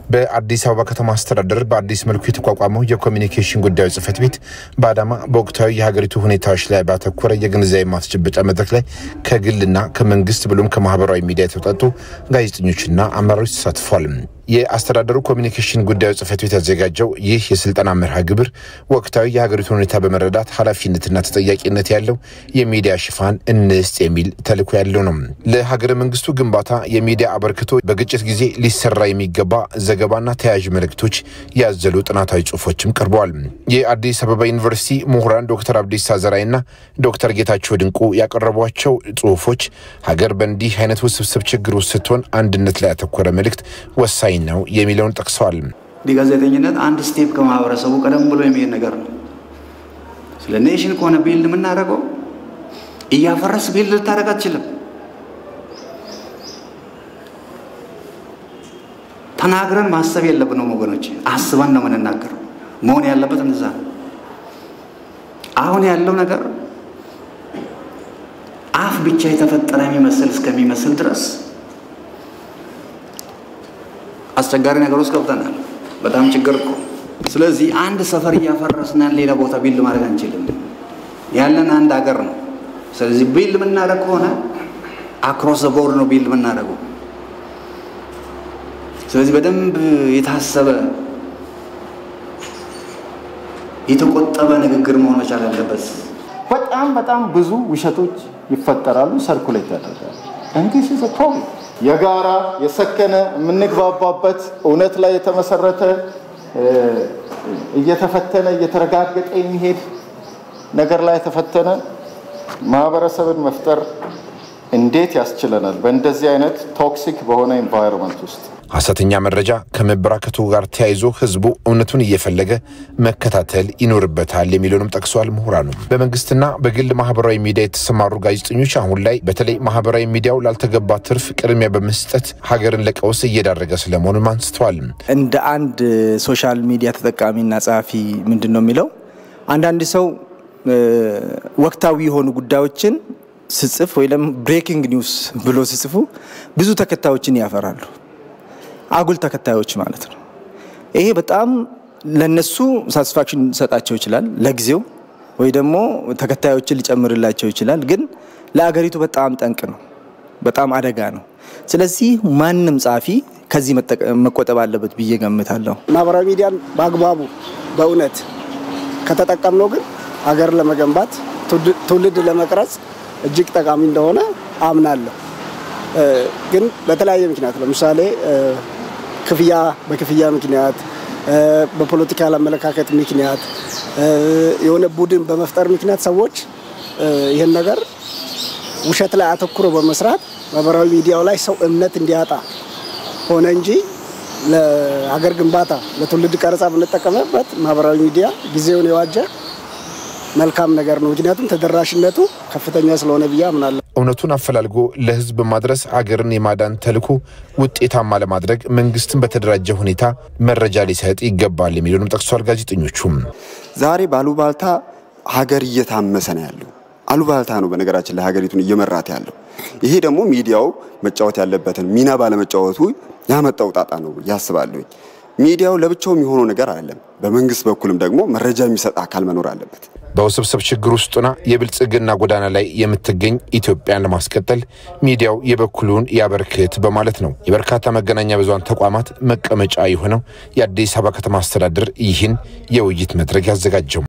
በአዲስ አበባ ከተማ አስተዳደር በአዲስ መልኩ የተቋቋመው የኮሚኒኬሽን ጉዳዮች ጽህፈት ቤት በአዳማ በወቅታዊ የሀገሪቱ ሁኔታዎች ላይ ባተኮረ የግንዛቤ ማስጨበጫ መድረክ ላይ ከግልና ከመንግስት ብሎም ከማህበራዊ ሚዲያ የተውጣጡ ጋዜጠኞችና አመራሮች ተሳትፏል። የአስተዳደሩ ኮሚኒኬሽን ጉዳዮች ጽህፈት ቤት ያዘጋጀው ይህ የስልጠና መርሃ ግብር ወቅታዊ የሀገሪቱ ሁኔታ በመረዳት ኃላፊነትና ተጠያቂነት ያለው የሚዲያ ሽፋን እንስጥ የሚል ተልዕኮ ያለው ነው። ለሀገረ መንግስቱ ግንባታ የሚዲያ አበርክቶ በግጭት ጊዜ ሊሰራ የሚገባ ዘገባና ተያያዥ መልእክቶች ያዘሉ ጥናታዊ ጽሁፎችም ቀርበዋል። የአዲስ አበባ ዩኒቨርሲቲ ምሁራን ዶክተር አብዲሳ ዘራይና ዶክተር ጌታቸው ድንቁ ያቀረቧቸው ጽሁፎች ሀገር በእንዲህ አይነት ውስብስብ ችግር ውስጥ ስትሆን አንድነት ላይ ያተኮረ መልእክት ወሳኝ ነው የሚለውን ጠቅሰዋል። እንዲህ ጋዜጠኝነት አንድ ስቴፕ ከማህበረሰቡ ቀደም ብሎ የሚሄድ ነገር ነው። ስለ ኔሽን ከሆነ ቢልድ የምናደርገው እያፈረስ ቢልድ ልታደርግ አትችልም። ተናግረን ማሰብ የለብንም ወገኖች፣ አስበን ነው የምንናገረው። መሆን ያለበት እንደዛ ነው። አሁን ያለው ነገር አፍ ብቻ የተፈጠረ የሚመስል እስከሚመስል ድረስ አስቸጋሪ ነገር ውስጥ ገብተናል። በጣም ችግር እኮ። ስለዚህ አንድ ሰፈር እያፈረስናን ሌላ ቦታ ቢልድ ማድረግ አንችልም። ያለን አንድ ሀገር ነው። ስለዚህ ቢልድ የምናደርግ ከሆነ አክሮስ ዘ ቦርድ ነው ቢልድ የምናደርገው። ስለዚህ በደንብ የታሰበ የተቆጠበ ንግግር መሆን መቻል አለበት። በጣም በጣም ብዙ ውሸቶች ይፈጠራሉ፣ ሰርኩሌት ያደርጋሉ። እንግዲህ ኢዝ ፕሮብለም የጋራ የሰከነ የምንግባባበት እውነት ላይ የተመሰረተ እየተፈተነ እየተረጋገጠ የሚሄድ ነገር ላይ የተፈተነ ማህበረሰብን መፍጠር እንዴት ያስችለናል? በእንደዚህ አይነት ቶክሲክ በሆነ ኤንቫይሮንመንት ውስጥ ሐሰተኛ መረጃ ከመበራከቱ ጋር ተያይዞ ህዝቡ እውነቱን እየፈለገ መከታተል ይኖርበታል የሚለውንም ጠቅሰዋል። ምሁራኑ በመንግስትና በግል ማህበራዊ ሚዲያ የተሰማሩ ጋዜጠኞች አሁን ላይ በተለይ ማህበራዊ ሚዲያው ላልተገባ ትርፍ ቅድሚያ በመስጠት ሀገርን ለቀውስ እየዳረገ ስለመሆኑም አንስተዋል። እንደ አንድ ሶሻል ሚዲያ ተጠቃሚና ጸሐፊ ምንድን ነው የሚለው አንዳንድ ሰው ወቅታዊ የሆኑ ጉዳዮችን ስጽፍ ወይ ደግሞ ብሬኪንግ ኒውስ ብሎ ሲጽፉ ብዙ ተከታዮችን ያፈራሉ። አጉል ተከታዮች ማለት ነው። ይሄ በጣም ለነሱ ሳቲስፋክሽን ሊሰጣቸው ይችላል ለጊዜው፣ ወይ ደግሞ ተከታዮችን ሊጨምርላቸው ይችላል። ግን ለአገሪቱ በጣም ጠንቅ ነው፣ በጣም አደጋ ነው። ስለዚህ ማንም ጸሐፊ ከዚህ መቆጠብ አለበት ብዬ ገምታለሁ። ማህበራዊ ሚዲያን በአግባቡ በእውነት ከተጠቀምነው ግን ሀገር ለመገንባት ትውልድ ለመቅረጽ እጅግ ጠቃሚ እንደሆነ አምናለሁ። ግን በተለያየ ምክንያት ለምሳሌ ክፍያ በክፍያ ምክንያት፣ በፖለቲካል አመለካከት ምክንያት፣ የሆነ ቡድን በመፍጠር ምክንያት ሰዎች ይህን ነገር ውሸት ላይ አተኩሮ በመስራት ማህበራዊ ሚዲያው ላይ ሰው እምነት እንዲያጣ ሆነ እንጂ ለሀገር ግንባታ ለትውልድ ቀረጻ ብንጠቀምበት ማህበራዊ ሚዲያ ጊዜውን የዋጀ መልካም ነገር ነው። ምክንያቱም ተደራሽነቱ ከፍተኛ ስለሆነ ብዬ አምናለሁ። እውነቱን አፈላልጎ ለሕዝብ ማድረስ አገርን የማዳን ተልዕኮ ውጤታማ ለማድረግ መንግስትን በተደራጀ ሁኔታ መረጃ ሊሰጥ ይገባል የሚለውንም ጠቅሷል። ጋዜጠኞቹም ዛሬ ባሉባልታ ሀገር እየታመሰ ነው ያለው። አሉባልታ ነው በነገራችን ላይ ሀገሪቱን እየመራት ያለው። ይሄ ደግሞ ሚዲያው መጫወት ያለበትን ሚና ባለመጫወቱ ያመጣው ጣጣ ነው ያስባለሁኝ። ሚዲያው ለብቻው የሚሆነው ነገር አይደለም። በመንግስት በኩልም ደግሞ መረጃ የሚሰጥ አካል መኖር አለበት። በውስብስብ ችግር ውስጥና የብልጽግና ጎዳና ላይ የምትገኝ ኢትዮጵያን ለማስቀጠል ሚዲያው የበኩሉን ያበርክት በማለት ነው የበርካታ መገናኛ ብዙሃን ተቋማት መቀመጫ የሆነው የአዲስ አበባ ከተማ አስተዳደር ይህን የውይይት መድረክ ያዘጋጀው።